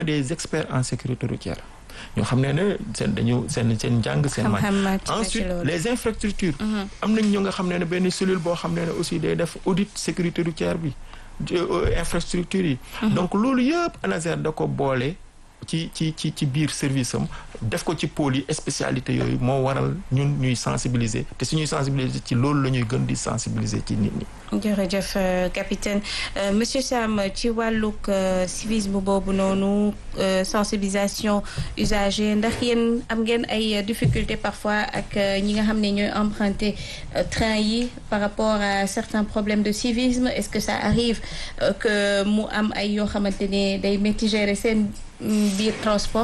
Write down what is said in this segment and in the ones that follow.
des experts en sécurité routière ñoo xam ne ne seen dañu seen seen njàng seen màcc ensuite les infrastructures am nañ ñoo nga xam ne ne benn cellule boo xam ne ne aussi day def audit sécurité routière bi infrastructure yi donc loolu yëpp ANASER da ko boole ci ci ci ci biir service am def ko ci pôle yi spécialité yooyu moo waral ñun ñuy sensibiliser te suñuy sensibiliser ci loolu la ñuy gën di sensibiliser ci nit ñi. jërëjëf capitaine monsieur Sam ci wàllug civisme boobu noonu sensibilisation usager ndax yéen am ngeen ay difficultés parfois ak ñi nga xam ne ñooy emprunter train yi par rapport à certains problèmes de civisme est-ce que ça arrive que mu am ay yoo xamante ne day métti gérer seen biir transport.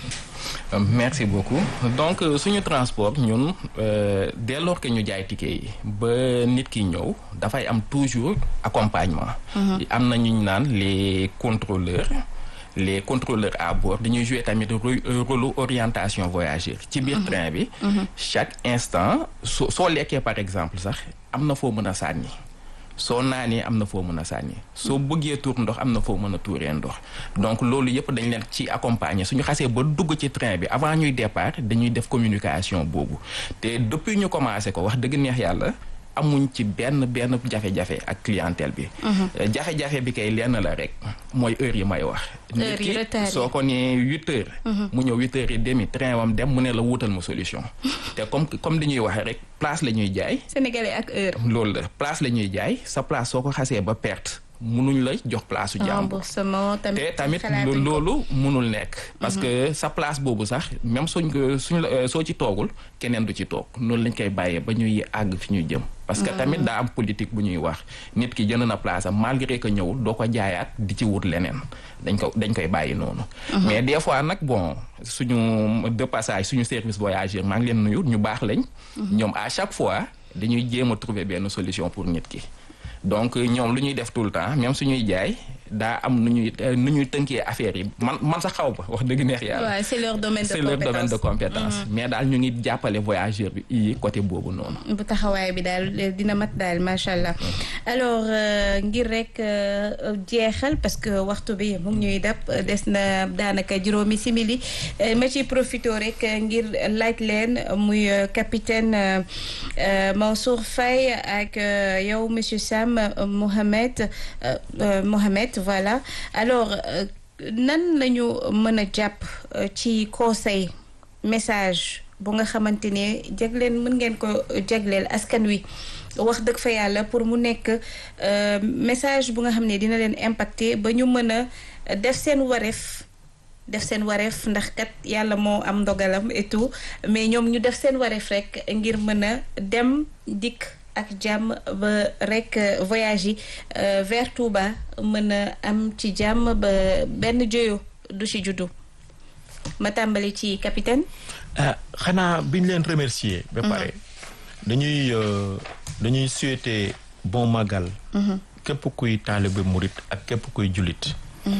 merci beaucoup donc suñu transport ñun dès lors que ñu jaay ticket yi ba nit ki ñëw dafay am toujours accompagnement. am na ñu naan les contrôleurs les contrôleurs à bord dañuy jouer tamit rôle orientation voyageur ci biir train bi. chaque instant soo soo lekkee par exemple sax am na foo mën a sànni. soo naanee am na foo mën a sànni soo bëggee tuur ndox am na foo mën a tuuree ndox donc loolu yëpp dañ leen ci accompagner suñu xasee ba dugg ci train bi avant ñuy départ dañuy def communication boobu te depuis ñu commencé ko wax dëgg neex yàlla amuñ ci benn benn jafe-jafe ak clientèle bi. jafe-jafe bi kay lenn la rek mooy heure yi may wax. heure yi retard soo ko nee huit heures. mu ñëw huit heures et demi train wam dem mu ne la wutal ma solution. te comme comme li ñuy waxee rek place la ñuy jaay. sénégalais ak heure. loolu la place la ñuy jaay sa place soo ko xasee ba perte. munuñ la jox place su jàmbur te tamit loolu munul nekk parce que sa place boobu sax même suñ ko suñ la soo ci toogul keneen du ci toog noonu lañ koy bàyyee ba ñuy àgg fi ñuy jëm parce que tamit daa am politique bu ñuy wax nit ki jënd na place am malgré que ñëwul doo ko jaayaat di ci wut leneen dañ ko dañ koy bàyyi noonu mais des fois nag bon suñu de passage suñu service voyageur maa ngi leen nuyu ñu baax lañ ñoom à chaque fois dañuy jéem a trouver benn solution pour nit ki donc ñoom lu ñuy def tout le temps même suñuy jaay daa am nu ñuy nu ñuy tënkee affaire yi man man sax xaw ma wax dëgg neex yàlla. waaw c'est leur domaine de c'est leur domaine de compétence. mais daal ñu ngi jàppale voyageur bi yi côté boobu noonu. bu taxawaay bi daal dina mat daal macha allah alors ngir rek jeexal parce que waxtu bi mu ngi ñuy dab des na daanaka juróomi simili ma ci profité rek ngir laaj leen muy capitaine Mansour Faye ak yow monsieur Sam Mohamed Mohamed. voilà alors nan lañu mën a jàpp ci conseil message bu nga xamante ne jagleen mën ngeen ko jagleel askan wi wax dëgg fa yàlla pour mu nekk message bu nga xam ne dina leen impacter ba ñu mën a def seen wareef def seen wareef ndax kat yàlla moo am ndogalam et tout mais ñoom ñu def seen wareef rek ngir mën a dem dikk ak jàmm ba rek voyage yi vers Touba mën a am ci jàmm ba benn joyo du ci juddu ma tàmbali ci capitaine. xanaa biñ leen remercier. ba pare dañuy dañuy souhaiter bon magal. képp kuy taalibe murit ak képp kuy jullit.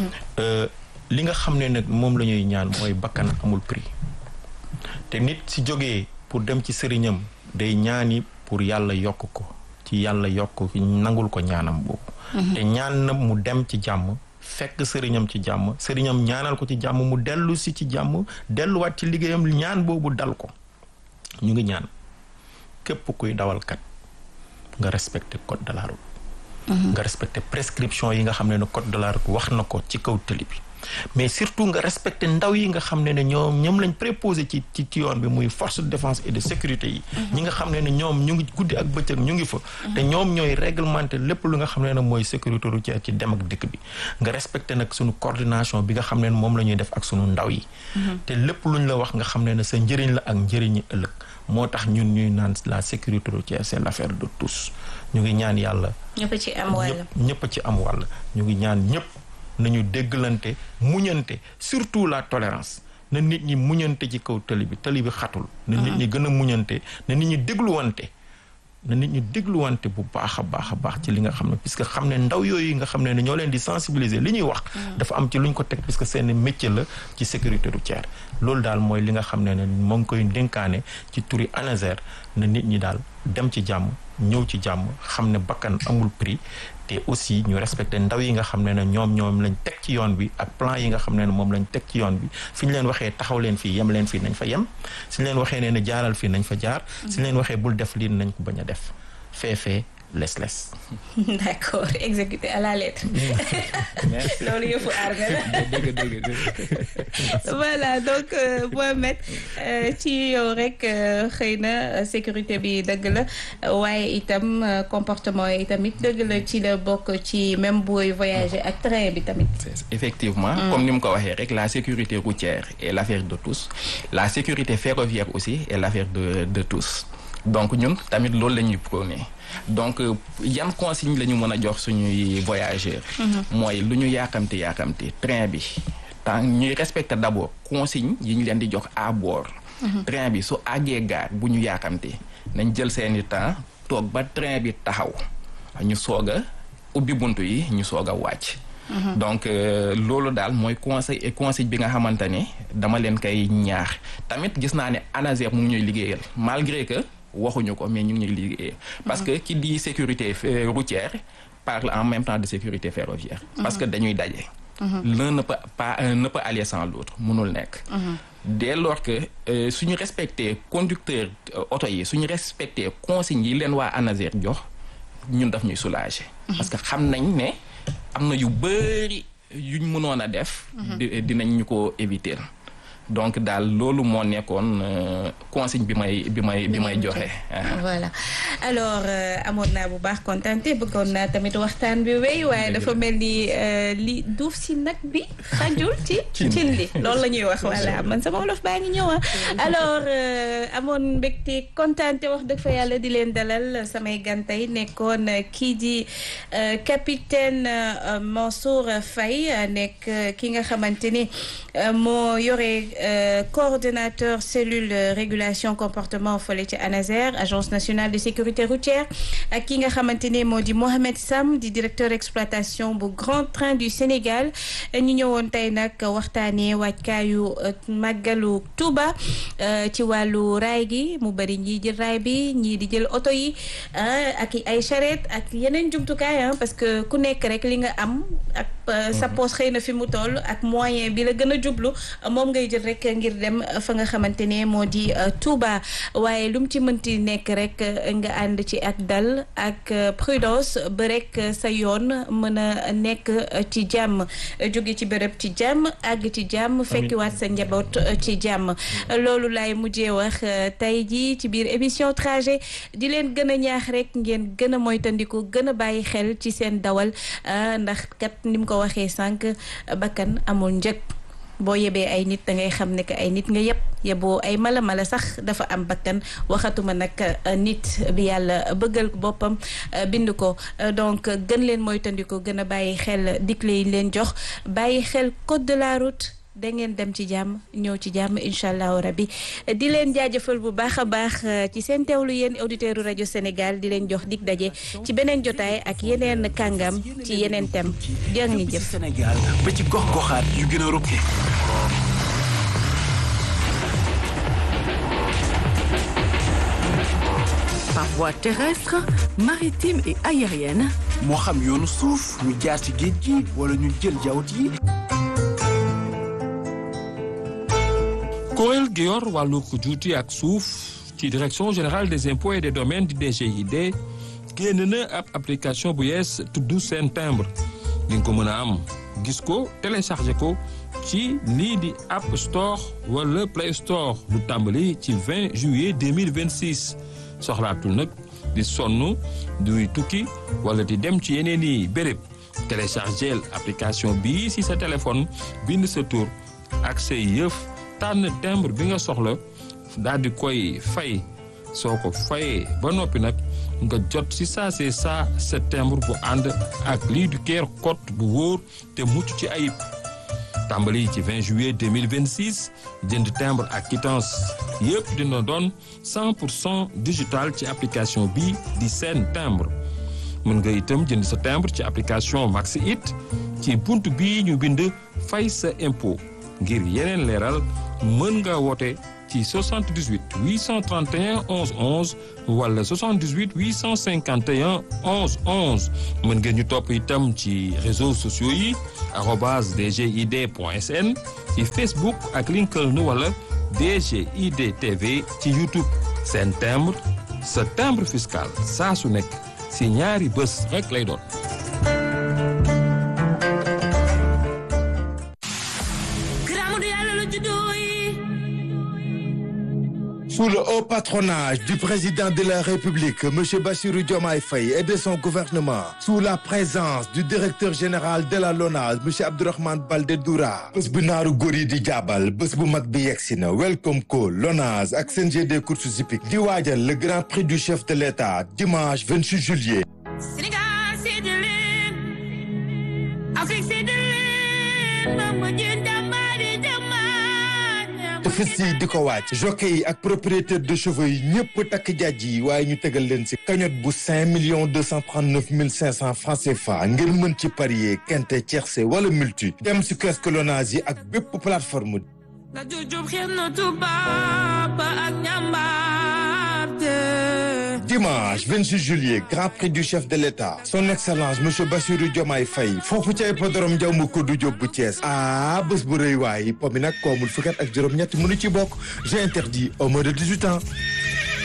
li nga xam ne nag moom la ñuy ñaan mooy bakkan amul prix te nit si jógee pour dem ci sëriñam day ñaani. pour yàlla yokk ko ci yàlla yokk nangul ko ñaanam boobu te ñaan na mu dem ci jàmm fekk sëriñam ci jàmm sëriñam ñaanal ko ci jàmm mu dellu si ci jàmm delluwaat ci liggéeyam ñaan boobu dal ko ñu ngi ñaan képp kuy dawalkat nga respecté code de la route nga respecté prescription yi nga xam ne ne code de la route wax na ko ci kaw tëli bi mais surtout nga respecté ndaw yi nga xam ne ne ñoom ñoom lañ préposé ci ci ci yoon bi muy force de défense et de sécurité yi ñi nga xam ne ne ñoom ñu ngi guddi ak bëccëg ñu ngi fa te ñoom ñooy réglementé lépp lu nga xam ne ne mooy sécurité routière ci dem ak dëkk bi nga respecté nag suñu coordination bi nga xam ne ne moom la ñuy def ak suñu ndaw yi te lépp luñ la wax nga xam ne ne sa njëriñ la ak njëriñi ëllëg moo tax ñun ñuy naan la sécurité routière c'est l'affaire de tous ñu ngi ñaan yàlla ñëpp ci am wàll ñëpp ci am wàll ñu ngi ñaan ñëpp nañu dégglante muñante surtout la tolérance na nit ñi muñante ci kaw tali bi tali bi xatul na nit ñi gën a muñante na nit ñi dégluwante na nit ñi dégluwante bu baax a baax a baax ci li nga xam ne puisque xam ne ndaw yooyu nga xam ne ne ñoo leen di sensibiliser li ñuy wax dafa am ci lu ñu ko teg puisque seen métier la ci sécurité routière loolu daal mooy li nga xam ne ne moo ngi koy dénkaane ci turi ANASER na nit ñi daal dem ci jàmm ñëw ci jàmm xam ne bakkan amul prix te aussi ñu respecté ndaw yi nga xam ne ne ñoom ñoom lañ teg ci yoon bi ak plan yi nga xam ne ne moom lañ teg ci yoon bi fi ñu leen waxee taxaw leen fii yem leen fii nañ fa yem suñ leen waxee ne ne jaaral fii nañ fa jaar suñ leen waxee bul def lii nañ ko bañ a def feefee les les d'accord exécuté à la lettre loolu yëfu armée la dëgg dëgg dëgg voilà donc Mohamed ci yow rek xëy na sécurité bi dëgg la waaye itam comportement yi tamit dëgg la ci la bokk ci même booy voyager ak train bi tamit. effectivement comme ni mu ko waxee rek la sécurité routière est l'affaire de tous la sécurité ferroviaire aussi est l'affaire de de tous donc ñun tamit loolu la ñuy prôné donc yan consigne la ñu mën a jox suñuy voyageurs. mooy lu ñu yaakamti yaakamti train bi. tant ñuy respecter d'abord consigne yi ñu leen di jox à bord. train bi su àggee gaar bu ñu yaakamte nañ jël seeni temps toog ba train bi taxaw ñu soog a ubbi buntu yi ñu soog a wàcc. donc loolu daal mooy conseil conseil bi nga xamante ne dama leen koy ñaax tamit gis naa ne ANASER mu ngi ñuy liggéeyal malgré que waxuñu ko mais ñu ngi ñuy liggéeyal. parce que qui dit sécurité routière parle en même temps de sécurité ferroviaire. parce que dañuy daje. l'un ne peut pas ne peut aller sans l'autre mënul nekk. dès lors que suñu respecté conducteur oto yi suñu respecté consignes yi leen waa ANASER jox ñun daf ñuy soulager. parce que xam nañ ne am na yu bëri yuñ mënoon a def. dinañ ñu ko éviter. donc daal loolu moo nekkoon consigne bi may bi may bi may joxe. voilà alors amoon naa bu baax kontante bëggoon naa tamit waxtaan bi wéy waaye dafa mel ni li duuf si nag bi xajul ci cin li loolu la ñuy wax voilà man sama wolof baa ngi ñëw alors amoon mbégte kontante wax dëgg fa yàlla di leen dalal samay gantay nekkoon kii di capitaine Mansour Faye nekk ki nga xamante ni moo yore coordonnateur cellule régulation comportement fële ci ANASER agence nationale de sécurité routière ak ki nga xamante ne moo di Mohamed Sam di directeur exploitation bu Grand Train du Sénégal ñu ñëwoon tey nag waxtaanee waajkaayu màggalu Touba ci wàllu raay gi mu bëri ñii jël raay bi ñii di jël oto yi ak ay charrette ak yeneen jumtukaay parce que ku nekk rek li nga am ak sa poche xëy na fi mu toll ak moyen bi la gën a jublu moom ngay jël rek ngir dem fa nga xamante ne moo di Touba waaye lu mu ci mënti nekk rek nga ànd ci ak dal ak prudence ba rek sa yoon mën a nekk ci jàmm jóge ci bërëb ci jàmm àgg ci jàmm fekkiwaat sa njaboot ci jàmm loolu laay mujjee wax tey jii ci biir émission trajet di leen gën a ñaax rek ngeen gën a moytandiku gën a bàyyi xel ci seen dawal ndax kat ni mu ko waxee sànq bakkan amul njëg boo yebee ay nit da ngay xam ne que ay nit nga yëpp yeboo ay mala mala sax dafa am bakkan waxatuma nag nit bi yàlla bëggal boppam bind ko donc gën leen moytandiku gën a bàyyi xel digle yi leen jox bàyyi xel code de la route da ngeen dem ci jàmm ñëw ci jàmm incha allahu rabbi di leen jaajëfal bu baax a baax ci seen teewlu yéen auditeurs rajo Sénégal di leen jox dig daje ci beneen jotaay ak yeneen kàngam ci yeneen thème jërë ngeen jëf. Sénégal ba ci gox goxaat yu gën a rëkk. par voie terrestre, maritime et aérienne. moo xam yoonu suuf ñu jaar ci géej gi wala ñu jël jawt yi. kuréel gi yor wàllu juuti ak suuf ci direction générale des impôts et des domaines di DGID génn na ab application bu yees tudd seen timbre di nga ko mën a am gis ko téléchargé ko ci lii di App Store wala Play Store lu tàmbali ci 20 juillet 2026 soxlaatul nag di sonn duy tukki wala di dem ci yeneen i béréb téléchargé application bii si sa téléphone bind sa tur ak say yëf. tànn timbre bi nga soxla daal di koy fay soo ko fayee ba noppi nag nga jot si saa see saa sa timbre bu ànd ak lii du keer code bu wóor te mucc ci ayib tàmbali ci 20 juillet 2026 jënd timbre ak quittance yëpp dina doon 100 pour cent digital ci application bi di seen timbre mën nga itam jënd sa timbre ci application Maxi It ci bunt bii ñu bind fay sa impôt ngir yeneen leeral mën nga woote ci 78 831 11 11 wala 78 851 11 11 mën ngeen ñu topp itam ci réseaux sociaux yi arobase dgid point sn ci Facebook ak LinkedIn wala DGID TV ci YouTube seen timbre sa timbre fiscal saa su nekk si ñaari bés rek lay doon. Sous le haut patronage du président de la République, M. Bassirou Diomaye Faye et de son gouvernement, sous la présence du directeur général de la LONASE, M. Abdourahmane Baldé Doura, bés bu naaru góor yi di jaabal bés bu mag bi yegsi na Welcome Call LONASE ak CNG des courses hippiques di waajal le grand prix du chef de l'État dimanche 28 juillet. Sénégal c'est de leen Afrique c'est de leen mama jën jàmbaari jàmbaar te fës yi di ko wàcc jockey yi ak propriétaire de chevaux yi ñëpp takk jaaj yi waaye ñu tegal leen si cagnotte bu cinq millions deux cent trente neuf mille cinq cent francs CFA ngir mën ci parier quinte tiercé wala multi dem si kiosque Lonase yi ak bépp plateforme la jujub xeex na tubaab ak ñambaarte dimanche 26 juillet grand prix du chef de l'État son excellence monsieur Bassirou Diomaye Faye foofu ca hippodrome Ndiaw Macodou Diop bu Thiès ah bés bu rëy waay po mi nag koomul fukkat ak juróom-ñett mënu ci bokk j'ai interdit au moins de 18 ans